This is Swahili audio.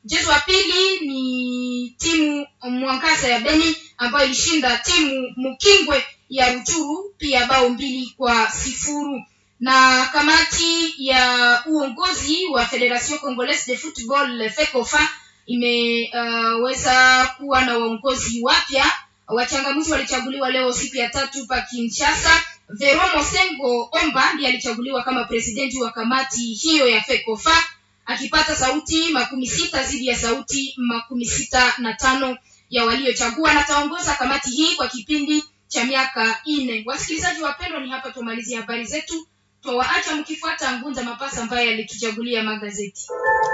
mchezo wa pili ni timu mwangaza ya beni ambayo ilishinda timu mkingwe ya ruchuru pia bao mbili kwa sifuru na kamati ya uongozi wa federation congolaise de football fecofa imeweza uh, kuwa na waongozi wapya wachangamuzi walichaguliwa leo siku ya tatu pa kinshasa vero mosengo omba ndiye alichaguliwa kama presidenti wa kamati hiyo ya fecofa akipata sauti makumi sita dhidi ya sauti makumi sita na tano ya waliochagua na taongoza kamati hii kwa kipindi cha miaka nne wasikilizaji wapendwa ni hapa tumalizie habari zetu twawaacha mkifuata ngunza mapasa ambaye alituchagulia magazeti